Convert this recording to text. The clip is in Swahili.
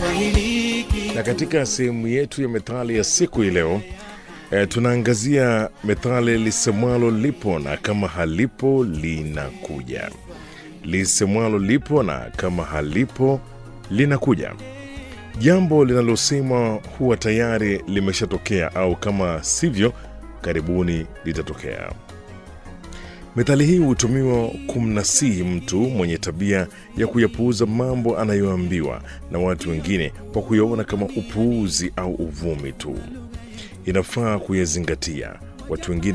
Na katika sehemu yetu ya methali ya siku hii leo e, tunaangazia methali lisemwalo lipo na kama halipo linakuja. Lisemwalo lipo na kama halipo linakuja. Jambo linalosemwa huwa tayari limeshatokea au kama sivyo karibuni litatokea. Methali hii hutumiwa kumnasihi mtu mwenye tabia ya kuyapuuza mambo anayoambiwa na watu wengine kwa kuyaona kama upuuzi au uvumi tu. Inafaa kuyazingatia. Watu wengine